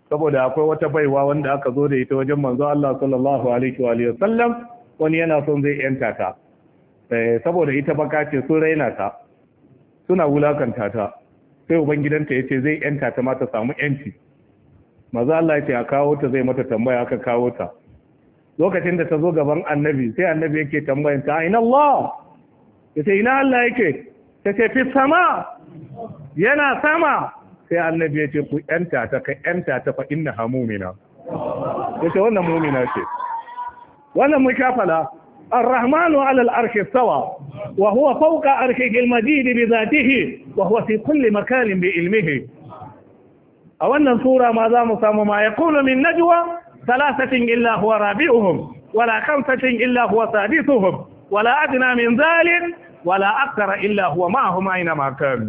saboda akwai wata baiwa wanda aka zo da ita wajen manzo Allah sallallahu alaihi wa alihi wasallam wani yana son zai yanta ta saboda ita baka ce sun raina ta suna wulakanta ta sai ubangidanta yace zai yanta ta ma ta samu yanci manzo Allah yace a kawo ta zai mata tambaya aka kawo ta lokacin da ta zo gaban annabi sai annabi yake tambayin ta ina Allah yace ina Allah yake ta ce fi sama yana sama sai annabi ya ce ku yanta ta ka yanta ta fa inna ha mumina ya ce wannan mumina ce wannan mun shafala الرحمن على الأرش استوى وهو فوق أرشه المجيد بذاته وهو في كل مكان بعلمه أولا سورة ما دام صام ما يقول من نجوى ثلاثة إلا هو رابعهم ولا خمسة إلا هو سادسهم ولا أدنى من ذلك ولا أكثر إلا هو معهم أينما كانوا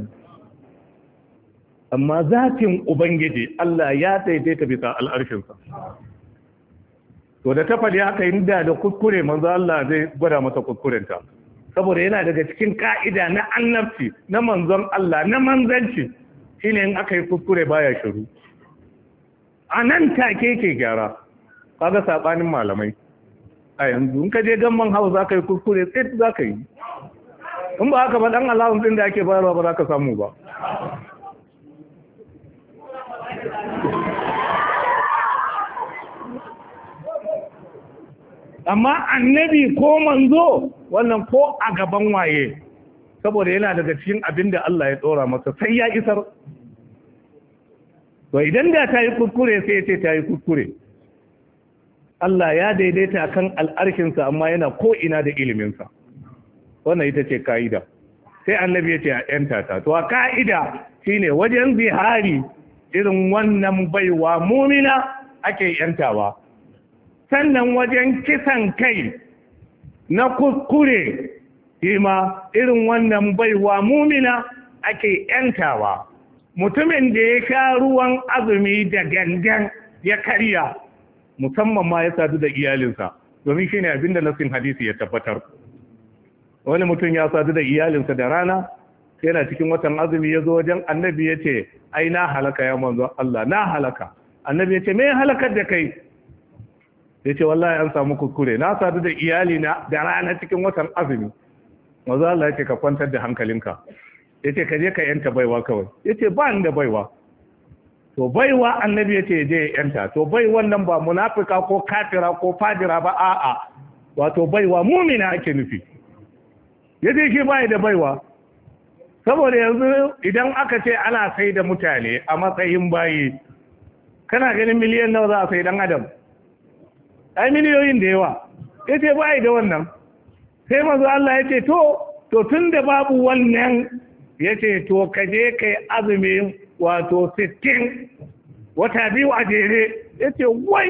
amma zatin ubangiji Allah ya daidaita bisa al'arshinsa to da ta faɗi haka inda da kuskure manzo Allah zai gwada masa kuskurenta saboda yana daga cikin ka'ida na annabci na manzon Allah na manzanci shine in aka yi kuskure baya shiru a nan take ke gyara kaga sabanin malamai a yanzu in ka je gamman hau za ka yi kuskure tsit za ka yi in ba haka ba dan Allahun din da ake bayarwa ba za ka samu ba amma annabi ko manzo wannan ko a gaban waye saboda yana daga cikin abin da Allah ya tsora masa sai ya isar to idan da ta yi kuskure sai ya ce ta yi kuskure Allah ya daidaita kan al'arkinsa amma yana ko ina da iliminsa wannan ita ce ka'ida sai annabi ya ce a ‘yanta ta to a ka'ida shine wajen zihari irin wannan baiwa mumina ake ‘yantawa sannan wajen kisan kai na kuskure ma irin wannan baiwa mumina ake ‘yantawa mutumin da ya sha ruwan azumi da gangan ya karya musamman ma ya sadu da iyalinsa domin shine abinda nasin hadisi ya tabbatar wani mutum ya sadu da iyalinsa da rana yana cikin watan azumi ya zo wajen annabi ya ce ai na halaka ya manzo Allah na halaka annabi ya ce me halakar da kai ya ce wallahi an samu kuskure na sadu da iyali na da rana cikin watan azumi manzo Allah ya ce ka kwantar da hankalinka ya ce ka je ka yanta baiwa kawai ya ce ba ni da baiwa to baiwa annabi ya ce je yanta to bai wannan ba munafika ko kafira ko fajira ba a'a wato baiwa mumina ake nufi ya ce shi bai da baiwa saboda yanzu idan aka ce ana sai da mutane a matsayin bayi kana ganin miliyan nawa za a sai dan adam ai miliyoyin da yawa ya ce bai da wannan sai mazu Allah ya ce to to tun da babu wannan ya ce to ka je kai azumi wato 60 wata biyu a jere ya ce wai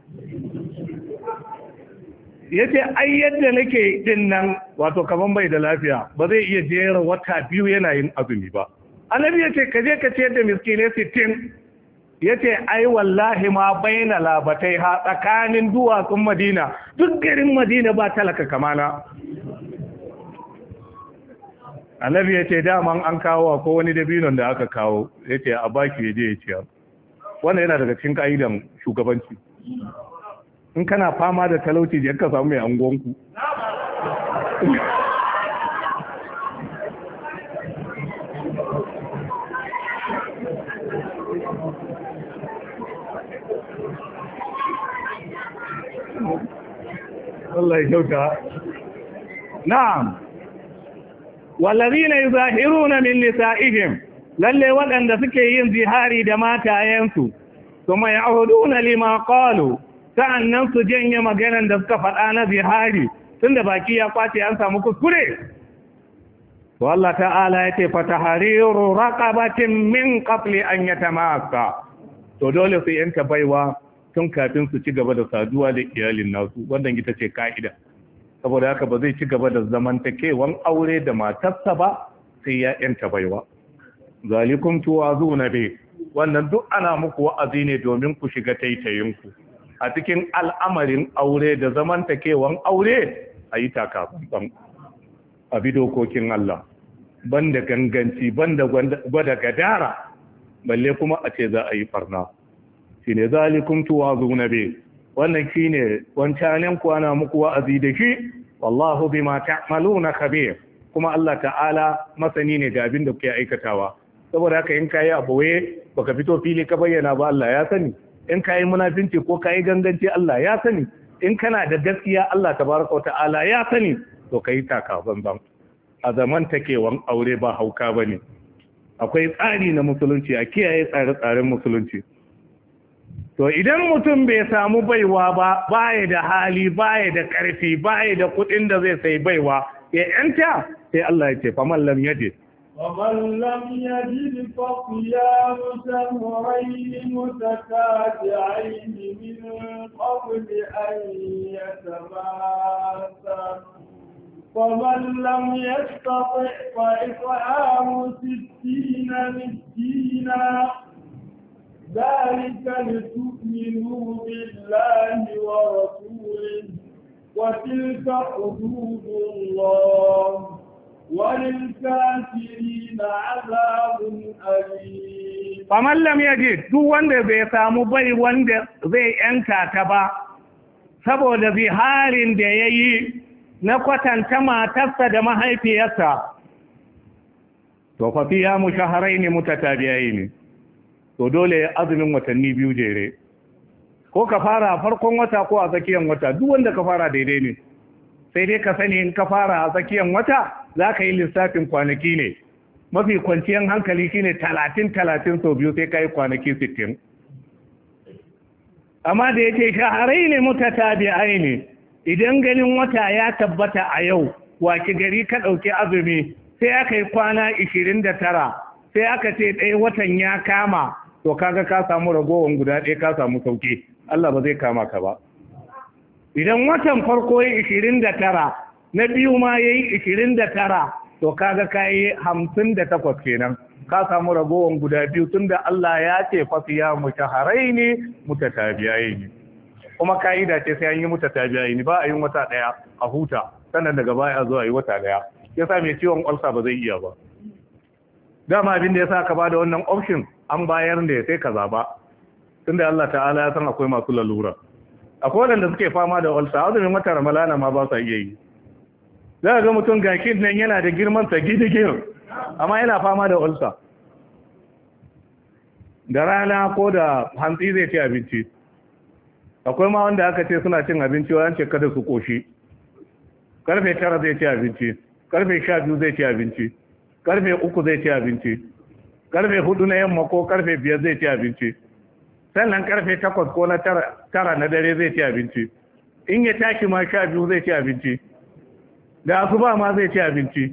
ya ce ai yadda nake din nan wato kaman bai da lafiya ba zai iya jera wata biyu yana yin azumi ba annabi ya ce ka je ka ciyar da miskinai sittin ya ce ai wallahi ma baina labatai ha tsakanin duwatsun madina duk garin madina ba talaka kamana annabi ya ce daman an kawo ko wani dabinon da aka kawo ya ce a baki ya je ya ciyar wannan yana daga cikin ka'idan shugabanci in kana fama da talauci da ka samu mai angonku Allah ya kyauta na'am wallazina yuzahiruna min nisa'ihim lalle waɗanda suke yin zihari da matayensu kuma ya'uduna lima qalu sa'annan su janye maganan da suka faɗa na zihari tunda baki ya kwace an samu kuskure to Allah ta'ala yace fatahariru raqabatin min qabli an yatamassa to dole su yanka baiwa tun kafin su ci gaba da saduwa da iyalin nasu wannan ita ce ka'ida saboda haka ba zai ci gaba da zamantakewan aure da matarsa ba sai ya yanta baiwa zalikum tuwazuna bi wannan duk ana muku wa'azi ne domin ku shiga taitayinku a cikin al'amarin aure da zamantakewan aure a yi takaban a bi dokokin Allah banda ganganci banda gwada gadara balle kuma a ce za a yi farna shine zalikum tuwazuna bi wannan shine wancanin ku ana muku wa'azi da shi wallahu bima ta'maluna khabir kuma Allah ta'ala masani ne ga abin da kuke aikatawa saboda haka in kayi abuwe baka fito fili ka bayyana ba Allah ya sani in kayi munafinci ko kayi ganganci Allah ya sani in kana da gaskiya Allah tabaraka wa ta'ala ya sani to kai taka banban a zaman takewan aure ba hauka bane akwai tsari na musulunci a kiyaye tsare-tsaren musulunci to idan mutum bai samu baiwa ba baya da hali baya da karfi baya da kudin da zai sai baiwa ya yanta sai Allah ya ce faman lam yajid ومن لم يجد فصيام شهرين متتابعين من قبل أن يتماسا فمن لم يستطع فإطعام ستين مسكينا ذلك لتؤمنوا بالله ورسوله وتلك حدود الله وللكافرين عذاب أليم faman lam yajid duk wanda bai samu bai wanda zai yanka ta ba saboda ziharin da ya yi na kwatanta matarsa da mahaifiyarsa to fa fiya mushaharaini mutatabi'aini to dole azumin watanni biyu jere ko ka fara a farkon wata ko a tsakiyar wata duk wanda ka fara daidai ne sai dai ka sani in ka fara a tsakiyar wata za ka yi lissafin kwanaki ne mafi kwanciyar hankali shine talatin talatin sau biyu sai ka yi kwanaki sittin amma da yake shaharai ne mutatabi'ai ne idan ganin wata ya tabbata a yau waki gari ka ɗauki azumi sai aka yi kwana ishirin da tara sai aka ce ɗaya watan ya kama to kaga ka samu ragowar guda ɗaya ka samu sauki Allah ba zai kama ka ba idan watan farko ya ishirin da tara na biyu ma ya yi ishirin da tara to kaga ka yi hamsin da takwas kenan ka samu ragowar guda biyu tun da Allah ya ce fasiya mutaharai ne mutatabiyayi ne kuma ka'ida ce sai an yi mutatabiyayi ne ba a yin wata ɗaya a huta sannan daga baya zuwa yi wata ɗaya yasa mai ciwon ulsa ba zai iya ba dama abin da yasa ka ba da wannan option an bayar ne sai ka zaba tunda Allah ta'ala ya san akwai masu lalura akwai waɗanda suke fama da ulsa azumin wata ramalana ma ba sa iya yi za ga mutum gakin nan yana da girman sa gidigir amma yana fama da ulsa da rana ko da hantsi zai ci abinci akwai ma wanda aka ce suna cin abinci wa ce kada su koshi karfe tara zai ci abinci karfe sha biyu zai ci abinci karfe uku zai ci abinci karfe hudu na yamma ko karfe biyar zai ci abinci sannan karfe takwas ko na tara na dare zai ci abinci in ya tashi ma sha biyu zai ci abinci da asuba ma zai ci abinci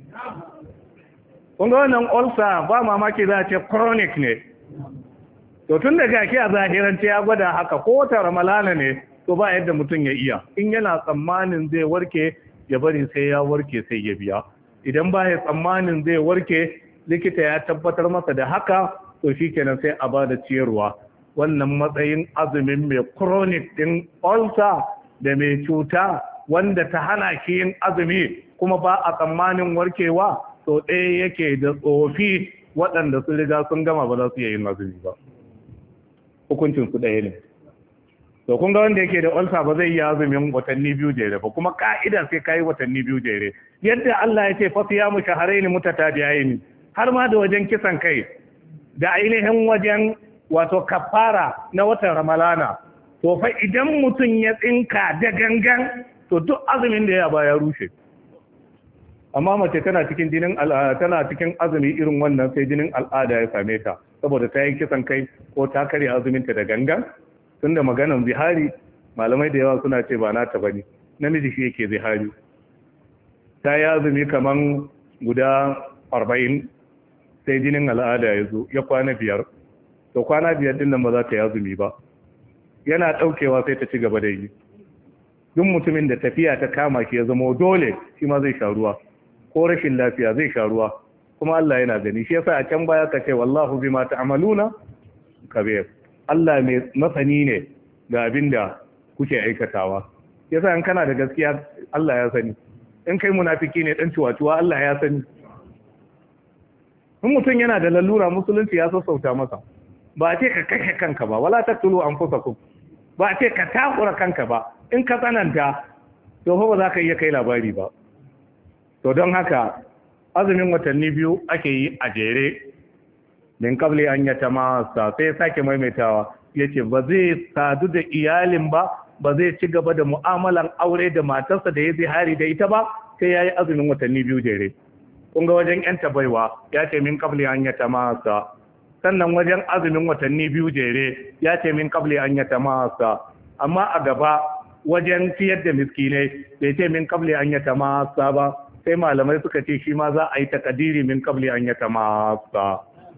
kunga wannan ulcer ba mamaki za a ce chronic ne to tun da gaki a zahirance ya gwada haka ko wata ramalana ne to ba yadda mutum ya iya in yana tsammanin zai warke ya bari sai ya warke sai ya biya idan ba ya tsammanin zai warke likita ya tabbatar masa da haka to shi kenan sai a ba da ciyarwa wannan matsayin azumin mai chronic din ulcer da mai cuta wanda ta hana shi yin azumi kuma ba a tsammanin warkewa to ɗaya yake da tsofi waɗanda sun riga sun gama ba za su iya yin azumi ba hukuncin su ɗaya ne to kun ga wanda yake da ulsa ba zai yi azumin watanni biyu jere ba kuma ka'ida sai kai watanni biyu jere yadda Allah ya ce fa siyamu shahrayn mutatabi'ain har ma da wajen kisan kai da ainihin wajen wato kafara na watan ramalana to fa idan mutum ya tsinka da gangan to duk azumin da ya ba ya rushe amma mace tana cikin jinin tana cikin azumi irin wannan sai jinin al'ada ya same ta saboda ta yi kisan kai ko ta karya azuminta da gangan tunda maganan zihari malamai da yawa suna ce ba nata bane namiji shi yake zihari ta yi azumi kaman guda arba'in sai jinin al'ada ya zo ya kwana biyar to kwana biyar din nan ba za ta yi azumi ba yana ɗaukewa sai ta ci gaba da yi duk mutumin da tafiya ta kama shi ya zama dole shi ma zai sha ruwa ko rashin lafiya zai sha ruwa kuma Allah yana gani shi yasa a can baya ka ce wallahu bima ta'maluna kabir Allah mai masani ne da abinda kuke aikatawa yasa in kana da gaskiya Allah ya sani in kai munafiki ne dan ciwaciwa Allah ya sani in mutum yana da lalura musulunci ya sassauta masa ba a ce ka kashe kanka ba wala taqtulu anfusakum ba a ce ka takura kanka ba in ka tsananta to fa ba za ka iya kai labari ba to don haka azumin watanni biyu ake yi a jere min kabli an yata masa sai sake maimaitawa yace ba zai sadu da iyalin ba ba zai ci gaba da mu'amalan aure da matarsa da ya zihari da ita ba sai yayi azumin watanni biyu jere kun ga wajen yanta baiwa ya ce min kabli an yata masa sannan wajen azumin watanni biyu jere ya ce min kabli an yata masa amma a gaba wajen ciyar da miskinai bai ce min kabli an yata masa ba sai malamai suka ce shi ma za a yi takadiri min kabli an yata masa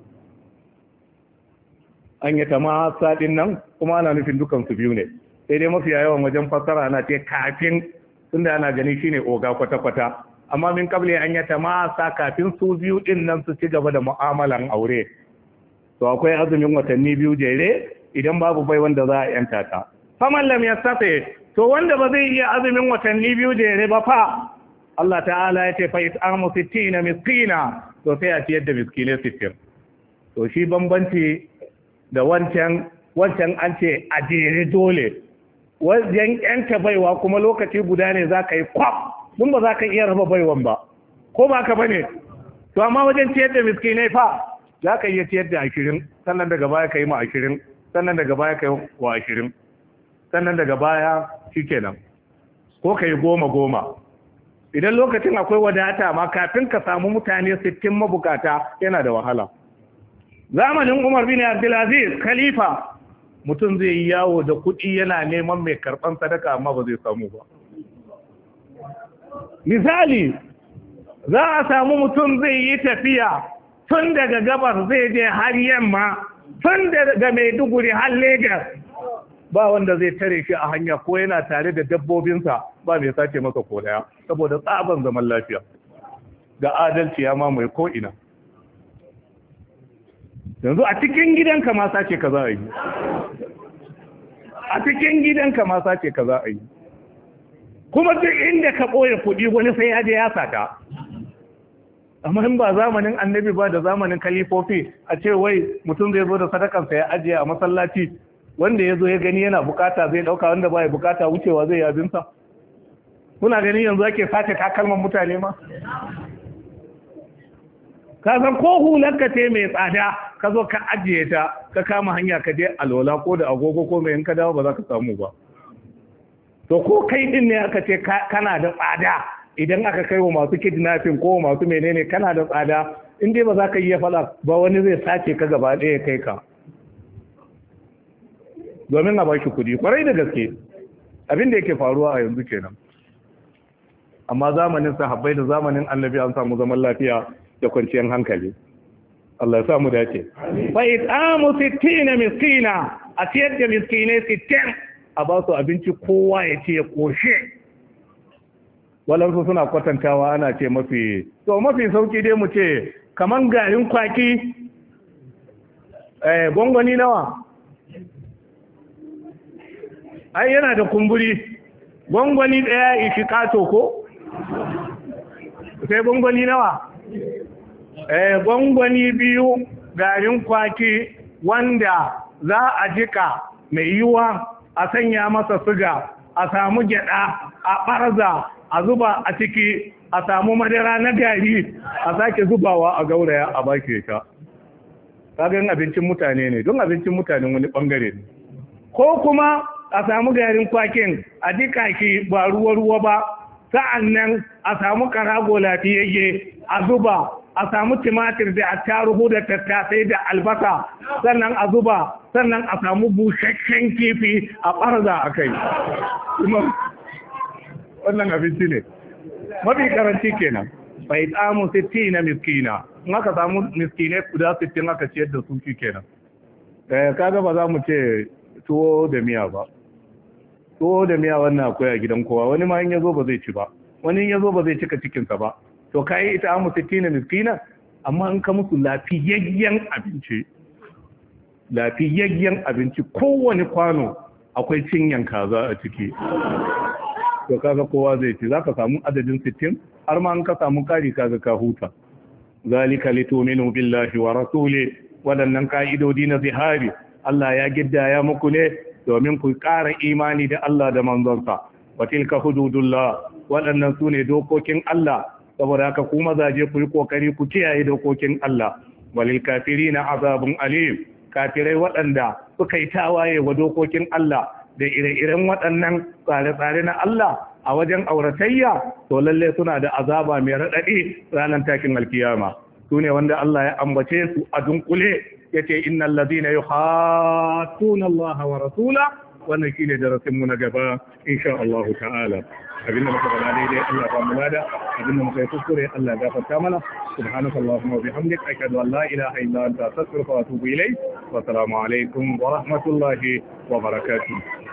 an yata masa din nan kuma ana nufin dukan su biyu ne sai dai mafiya yawan wajen fassara ana ce kafin tunda ana gani shine oga kwata-kwata amma min kabli an yata masa kafin su biyu din nan su ci gaba da mu'amalan aure to akwai azumin watanni biyu jere idan babu bai wanda za a yanta ta faman lam yastafi to wanda ba zai iya azumin watanni biyu jere ba fa Allah ta'ala ya ce fa it'amu 60 miskina to sai a ciyar da miskinai 60 to shi bambanci da wancan wancan an ce a jere dole wajen yanta baiwa kuma lokaci guda ne za ka yi kwaf dun ba za ka iya raba baiwan ba ko ba ka bane to amma wajen ciyar da miskinai fa za ka iya ciyar da ashirin sannan daga baya ka yi ma ashirin sannan daga baya ka yi wa ashirin sannan daga baya shi kenan ko ka yi goma goma idan lokacin akwai wadata ma kafin ka samu mutane sittin mabukata yana da wahala zamanin umar bin abdulaziz khalifa mutum zai yi yawo da kuɗi yana neman mai karɓan sadaka amma ba zai samu ba misali za a samu mutum zai yi tafiya tun daga gabar zai je har yamma tun daga maiduguri har Legas. ba wanda zai tare shi a hanya ko yana tare da dabbobinsa ba mai sace masa ko daya saboda tsaban zaman lafiya da adalci ya mamaye ko ina yanzu a cikin gidanka ma sace ka za a yi a cikin gidanka ma sace ka za a yi kuma duk inda ka ɓoye kuɗi wani sai ya je ya sata amma in ba zamanin annabi ba da zamanin kalifofi a ce wai mutum zai zo da sadakansa ya ajiye a masallaci wanda ya zo ya gani yana bukata zai dauka wanda ba ya bukata wucewa zai yabinsa kuna gani yanzu ake sace takalman mutane ma ka san ko hularka ce mai tsada ka zo ka ajiye ta ka kama hanya ka je alola ko da agogo ko mai in ka dawo ba za ka samu ba to ko kai din ne aka ce kana da tsada idan aka kai wa masu kidnapping ko masu menene kana da tsada in dai ba za ka iya faɗa ba wani zai sace ka gaba ɗaya kai ka domin a baki kuɗi kwarai da gaske abin da yake faruwa a yanzu kenan amma zamanin sahabbai da zamanin annabi an samu zaman lafiya da kwanciyar hankali Allah ya samu dace fa it'amu 60 miskina a ciyar da miskinai 60 a ba su abinci kowa ya ce ya koshe walansu suna kwatantawa ana ce mafi to mafi sauki dai mu ce kaman garin kwaki eh gongoni nawa ai yana da kumburi gongoni daya ishi kato ko sai gongoni nawa eh gongoni biyu garin kwaki wanda za a jika mai yiwa a sanya masa siga a samu gyada a barza a zuba a ciki a samu madara na gari a sake zubawa a gauraya a baki ta kagan abincin mutane ne don abincin mutanen wani bangare ne ko kuma a samu garin kwakin a jika shi ba ruwa-ruwa ba sa'an nan a samu karago lafiyayye a zuba a samu timatir da attaruhu da tattasai da albasa sannan a zuba sannan a samu busasshen kifi a ɓarza a kai wannan abinci ne mafi karanci kenan bai tsamu 60 na miskina in aka samu miskinai guda 60 aka ciyar da su shi kenan kaga ba za mu ce tuwo da miya ba tuwo da miya wannan akwai a gidan kowa wani ma in yazo ba zai ci ba wani in yazo ba zai cika cikinsa ba to kai ita amu 60 na miskina amma in ka musu lafiyayyen abinci lafiyayyen abinci kowane kwano akwai cinyan kaza a ciki to kaga kowa zai ci zaka samu adadin 60 har ma an ka samu kari kaga ka huta zalika litu'minu billahi wa rasuli waɗannan ka'idodi na zihari Allah ya giddaya muku ne domin ku ƙara imani da Allah da manzonsa wa tilka hududullah waɗannan su ne dokokin Allah saboda haka ku mazaje ku yi kokari ku kiyaye dokokin Allah walil kafirina azabun alim kafirai waɗanda suka yi tawaye wa dokokin Allah da ire-iren waɗannan tsare-tsare na Allah a wajen auratayya to lalle suna da azaba mai raɗaɗi ranar takin alkiyama su ne wanda Allah ya ambace su a dunkule ya ce innal ladina yuhattuna Allah wa rasula wannan shine darasin mu na gaba insha Allah ta'ala abinda muka faɗa daidai Allah ba mu lada abinda muka yi kuskure Allah ya gafarta mana subhanaka allahumma wa bihamdik ashhadu an la ilaha illa anta astaghfiruka wa atubu ilayk wa assalamu alaikum wa rahmatullahi wa barakatuh